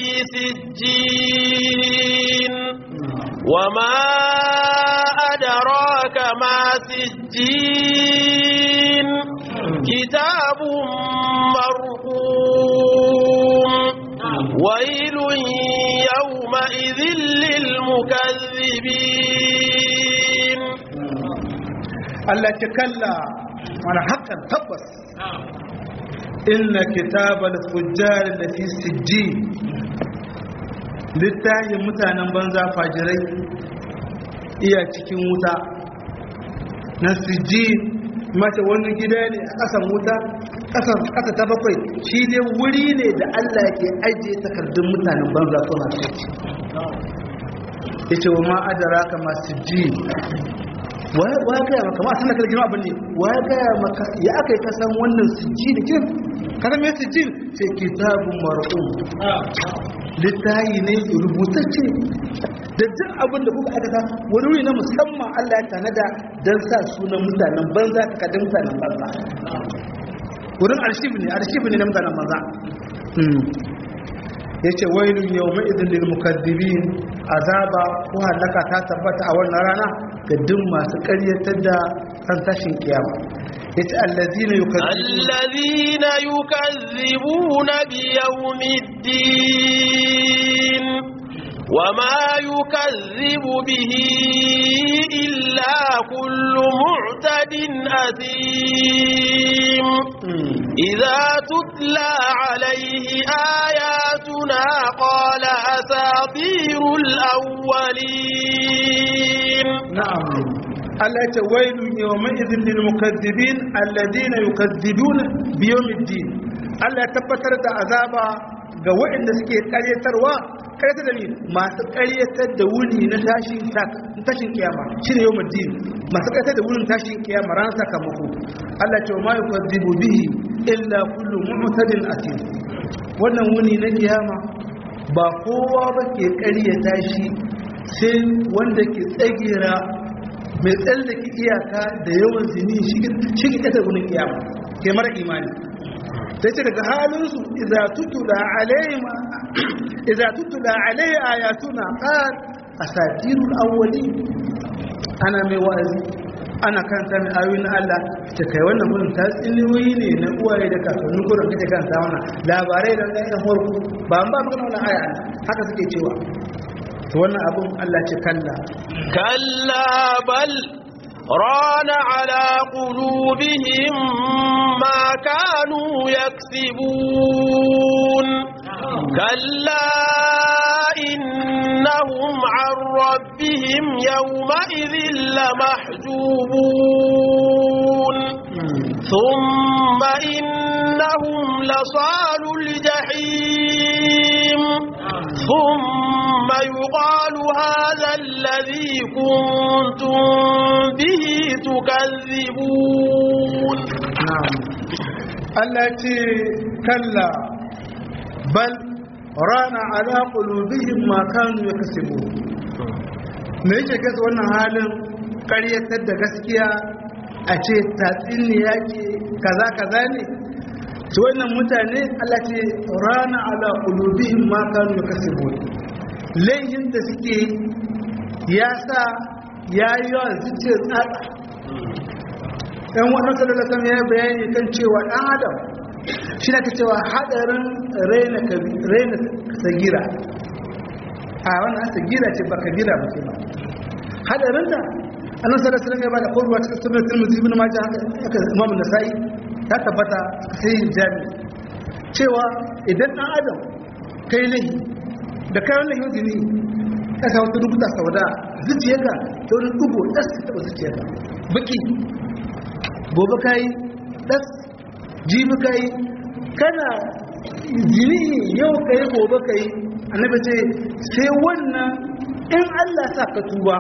sijjin وما أدراك ما سجين كتاب مرقوم ويل يومئذ للمكذبين Allah ce kalla wani hakan tabbas inna kitabal fujjar da fi sijji littafin mutanen banza fajirai iya cikin wuta na sijji mata wani gida ne a ƙasan wuta ƙasa ta bakwai shi ne wuri ne da Allah ke ajiye takardun mutanen banza suna ciki ya ce wa ma'adara kama sijji wa gaya maka ma sanar da girma abin ne wa gaya maka ya aka yi kasan wannan sijji da kin kasan mai sijji sai kitabun mar'um littayi ne rubutacce da duk abin da kuka aikata wani wuri na musamman Allah ya tanada don sa sunan mutanen banza takardun mutanen banza wurin arshibi ne arshibi ne na mutanen banza ya ce wailun yau mai izin lil mukaddibin azaba ko halaka ta tabbata a wannan rana ga duk masu ƙaryatar da kan tashin kiyama ya ce allazina allazina yukazzibuna bi yawmiddin وما يكذب به إلا كل معتد أثيم إذا تتلى عليه آياتنا قال أساطير الأولين نعم التي ويل يومئذ للمكذبين الذين يكذبون بيوم الدين Allah ya tabbatar da azaba ga waɗanda suke karyatarwa karyatar da ni masu karyatar da wuni na tashin tashin kiyama shine yawmul din masu karyatar da wurin tashin kiyama ran sakamako Allah ce ma yukadzibu bihi illa kullu mu'tadin atim wannan wuni na kiyama ba kowa ba ke ƙaryata shi sai wanda ke tsagera mai tsallake iyaka da yawan zini shi ke ƙasar gunin kiyama ke mara imani sai ce daga halinsu iza tutula alaihi ayatuna qal asatirul awwali ana mai wa'azi ana karanta mai ayoyin Allah ta kai wannan gurin ta tsiniyoyi ne na uwaye da kakannin gurin kake karanta wannan labarai da ɗan ɗan farko ba an ba maka wannan aya haka suke cewa to wannan abun Allah ce kalla كلا بل ران على قلوبهم ما كانوا يكسبون كلا إنهم عن ربهم يومئذ لمحجوبون ثم إنهم لصال الجحيم ثم يقال هذا الذي كنتم به تكذبون Allah ce kalla bal rana ala qulubihim ma kanu yaksubu me yake kasa wannan halin ƙaryatar da gaskiya a ce tatsiniya ce kaza kaza ne to wannan mutane Allah ce rana ala qulubihim ma kanu yaksubu laihin da suke ya sa yayi wa zuciyar tsatsa ɗan wannan sallallahu ya bayani kan cewa ɗan adam shi na cewa haɗarin raina sagira a wannan sagira ce ba kabira ba ce ba haɗarin da annan sallallahu alaihi ya ba da kowa cikin sunan tirmidhi ibn majah haka imam nasai ya tabbata sai jami cewa idan ɗan adam kai lahi da kai wannan yau ne ka sa wata rubuta sauda zuciyarka ta wani dugo ɗas ta taɓa zuciyarka baki gobe ka yi ɗas jibi ka yi kana jini yau ka yi gobe ka yi annabi ce sai wannan in allah sa ka tuba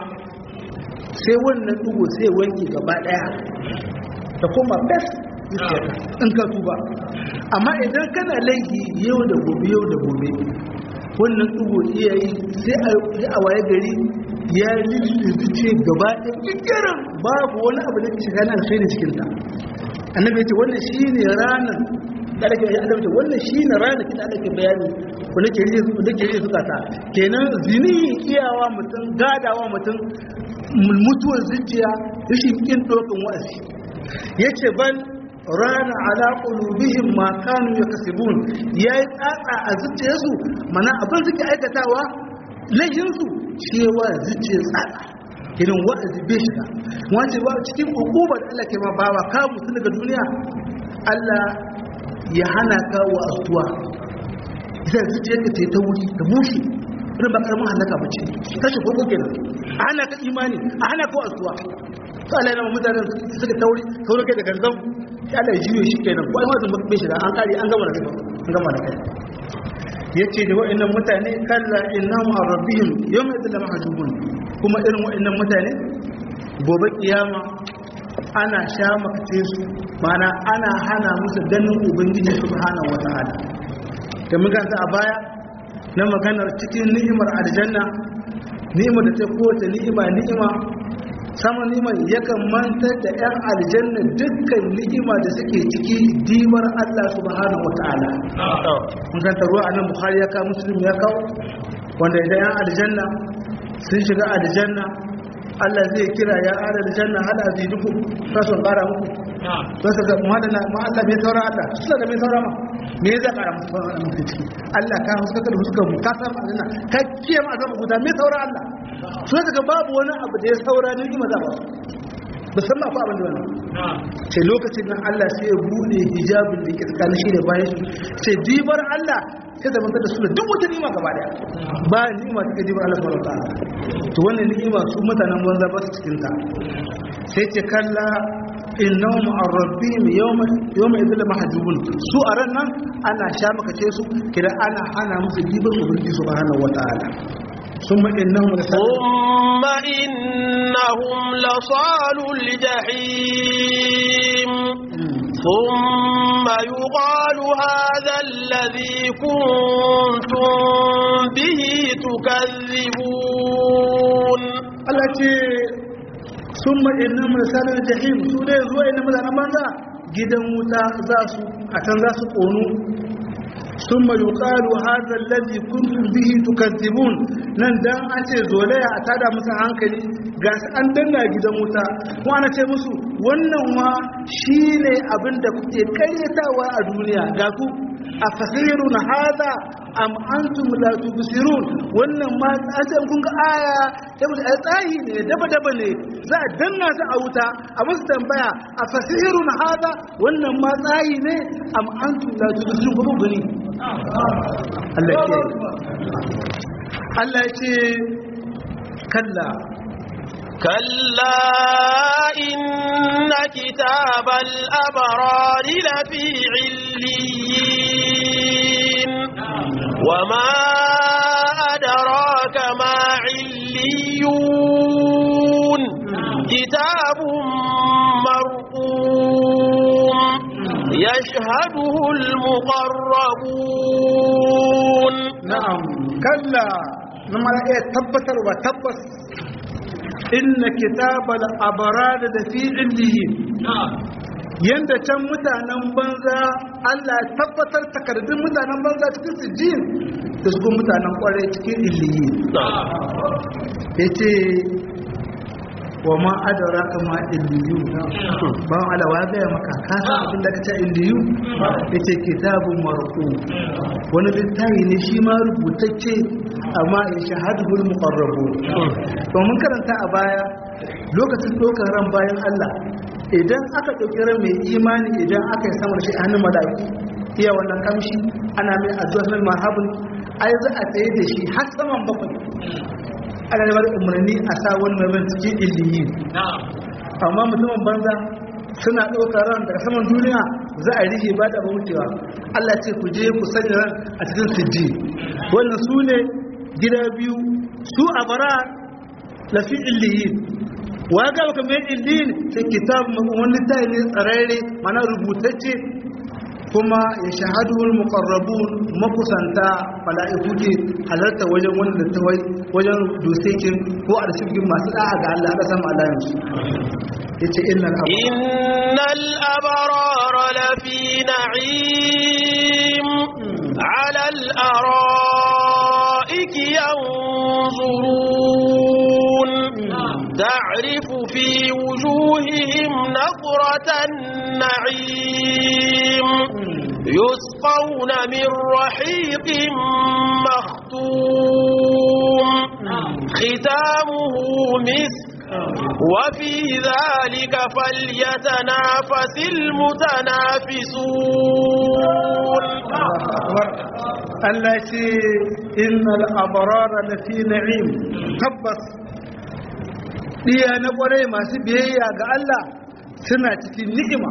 sai wannan dugo sai wanke gaba ɗaya da kuma ɗas in ka tuba amma idan kana laifi yau da gobe yau da gobe wannan dugo iya yi sai a waye gari ya lulluce gaba da kikirin babu wani abu da shiga nan sai da cikinta annabi ce wannan shi ne ranar da ake yi adabta wannan shi ne ranar da ake bayani wanda ke riye suka ta kenan zini iyawa mutum gadawa mutum mutuwar zuciya rashin kin dokin wa'azi yace ban rana ala qulubihim ma kanu yakasibun yayi tsatsa a zuciyarsu mana abin suke aikatawa layinsu cewa zuciyar tsada irin wa'azi bai shiga wace ba cikin hukumar da Allah ke ma bawa ka mutu daga duniya Allah ya hana ka wa astuwa ita zuciyar ka ta wuri ta bushe irin ba karamin halaka ba ce kashe koko kenan a hana ka imani a hana ka wa astuwa to Allah yana mutane suka tauri tauri kai da gangan sai Allah ya jiyo shi kenan ko ai wazin bai shiga an kare an gama da kai an gama da kai yace da wa'annan mutane kalla innahum an rabbihim yawma idhil mahjubun kuma irin wa'annan mutane gobe kiyama ana sha makace su mana ana hana musu ganin ubangiji subhanahu wata'ala da mun ganta a baya na maganar cikin ni'imar aljanna ni'imar da ta kowace ni'ima ni'ima sama ni'imar yakan mantar da 'yan aljanna dukkan ni'ima da suke ciki dimar Allah subhanahu wata'ala mun ganta ruwa a nan bukhari ya kawo muslim ya kawo wanda idan 'yan aljanna sun shiga aljanna Allah zai kira ya ara aljanna hal azidukum ka son kara muku to saka muhaddana ma Allah bai saura Allah su da bai saura ma me zai kara musu saura muku ciki Allah ka huska da huska mu ka san aljanna ka kiyaye ma azaba guda me saura Allah su daga babu wani abu da ya saura ne kima za ba musamman akwai abin da wannan ce lokacin nan Allah sai ya bude hijabin da ke tsakanin shi da bayan shi ce dibar Allah sai da mantar da su da duk wata ni'ima gaba daya ba ni'ima take dibar Allah subhanahu wataala to wannan ni'ima su mutanen banza ba su cikin ta sai ce kalla innahum an rabbihim yawma yawma idhil mahjubun su a ran nan ana sha maka ce su kira ana hana musu dibar ubangiji subhanahu wataala ثم إنهم ثم إنهم لصال الجحيم ثم يقال هذا الذي كنتم به تكذبون Allah ce sun ma'ina misalin jahim su ne zuwa ina mutanen banza gidan wuta za su a can za su ƙonu sun mayu ƙaru hazar lalzi kuntum bihi tukazzibun nan dan an ce zolaya a tada musu hankali ga su an danna gidan wuta ko ana ce musu wannan wa shi ne abin da kuke karyatawa a duniya ga ku a fasirun hada am antum la tubsirun wannan ma asan kun ga aya saboda ai tsahi ne daba daba ne za a danna su a wuta a musu tambaya a fasirun hada wannan ma tsahi ne am antum la tubsirun ko gani Allah ke Allah ya ce kalla كلا إن كتاب الأبرار لفي عليين وما أدراك ما عليون كتاب مرقوم يشهده المقربون na'am kalla na mara iya tabbatarwa tabbas inna kitabal abrar da fi illiyin yanda can mutanen banza Allah ya tabbatar takardun mutanen banza cikin sijin da su mutanen kwarai cikin illiyin yace wa ma adara kama illiyu ba ala wa ga maka ka san abin da kace illiyu yace kitabun marqu wani littafi ne shi ma rubutacce amma ya shahadul muqarrabun to mun karanta a baya lokacin dokar ran bayan Allah idan aka dauki ran mai imani idan aka yi sama da shi a hannun malaiku iya wannan kamshi ana mai addu'a marhabun ai za a tsaye da shi har saman bakwai ana da bada umarni a sa wani mai cikin illiyi amma mutumin banza suna ɗaukar ran daga saman duniya za a rige ba da wucewa Allah ce ku je ku sanya ran a cikin sijji wannan su ne gida biyu su a bara lafi illiyin wa ga baka mai illiyin sai kitab wani tayi ne tsararre mana rubutacce kuma ya shahadu muqarrabun makusanta mala'iku ke halarta wajen wanda ta wajen dosekin ko arsikin masu da'a ga Allah da sama Allah yanzu yace innal innal abrara lafi na'im 'ala al-ara'iki yanzurun تعرف في وجوههم نظرة النعيم يسقون من رحيق مختوم ختامه مسك وفي ذلك فليتنافس المتنافسون التي إن الأبرار لفي نعيم تبس diya na kwarai masu biyayya ga Allah suna cikin ni'ima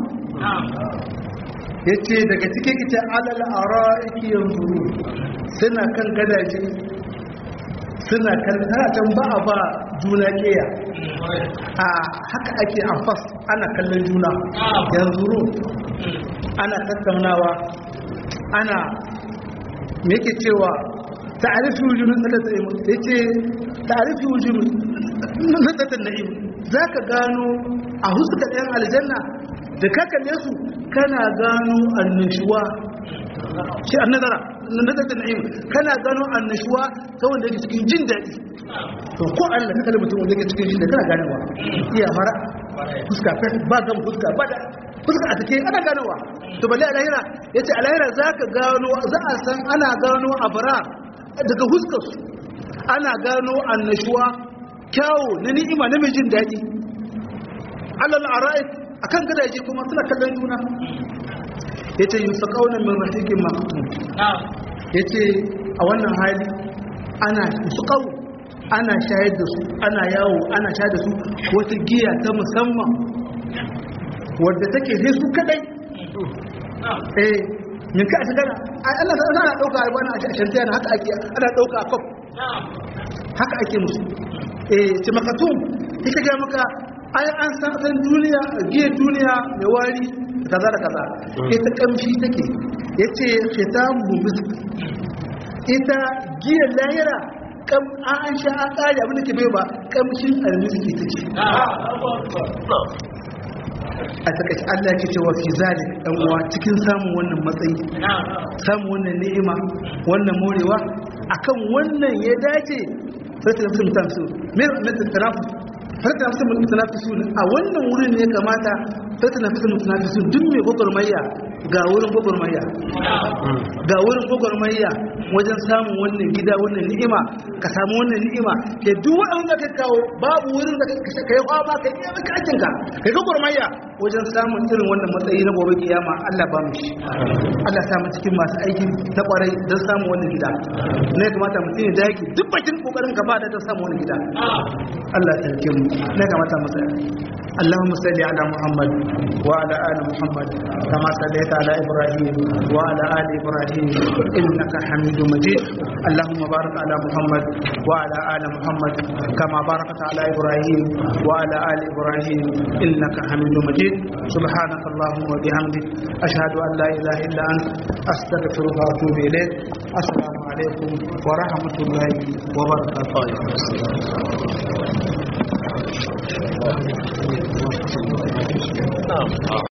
yace daga cikin ita alal ara'iki yanzuru suna kan gadaje suna kan can ba a ba juna keya a haka ake amfas ana kallon juna yanzuru ana tattaunawa ana me yake cewa ta'arifi wujumin tsakar yace ta'arifi wujumin nazarin na'im za ka gano a huskar ɗan aljanna da ka kalle su kana gano annashuwa shi an nazara nazarin na'im kana gano annashuwa ta wanda yake cikin jin daɗi to ko Allah ka kalle mutum wanda yake cikin jin daɗi kana ganewa iya fara fuska ba gama fuska ba da fuska a take ana ganowa to balle alahira yace alahira za ka gano za a san ana gano abara daga huskar su ana gano annashuwa kyawo na ni'ima na mai jin daɗi alal ara'ik akan gadaje kuma suna kallon juna yace yusaqawna min rahiqin maqtum yace a wannan hali ana yusaqaw ana shayar da su ana yawo ana shayar da su wata giya ta musamman wadda take sai su kadai eh min ka shiga Allah sai ana dauka a bana a shantiya haka ake ana dauka a kaf haka ake musu eh ce makatum ita ga maka ai an san san duniya giyar duniya mai wari kaza da kaza ita kamshi take yace khitamu misk ita giyar lahira kam an sha an kare abin da ke bai ba kamshin almiski take a takaice Allah ya ce wa fi zalik dan uwa cikin samun wannan matsayi samun wannan ni'ima wannan morewa akan wannan ya dace sai ta mutum mutum su me me tarafu sai ta mutum mutum su a wannan wurin ne kamata sai ta mutum mutum su duk mai gwagwarmayya ga wurin gwagwarmayya ga wurin gwagwarmayya wajen samun wannan gida wannan ni'ima ka samu wannan ni'ima ke duk wanda ka kawo babu wurin da ka yi hawa ka yi kakin ka kai gwagwarmayya wajen samun irin wannan matsayi na gobe kiyama Allah ba mu shi Allah sa mu cikin masu aiki na kwarai don samun wannan gida ne kamata mutum ya dage duk bakin kokarin ka ba da don samun wannan gida Allah ya tarke mu ne kamata mu tsaya اللهم صل على محمد وعلى ال محمد كما صليت على ابراهيم وعلى ال ابراهيم انك حميد مجيد اللهم بارك على محمد وعلى ال محمد كما باركت على ابراهيم وعلى ال ابراهيم انك حميد مجيد سبحانك اللهم وبحمدك اشهد ان لا اله الا انت استغفرك واتوب اليك السلام عليكم ورحمه الله وبركاته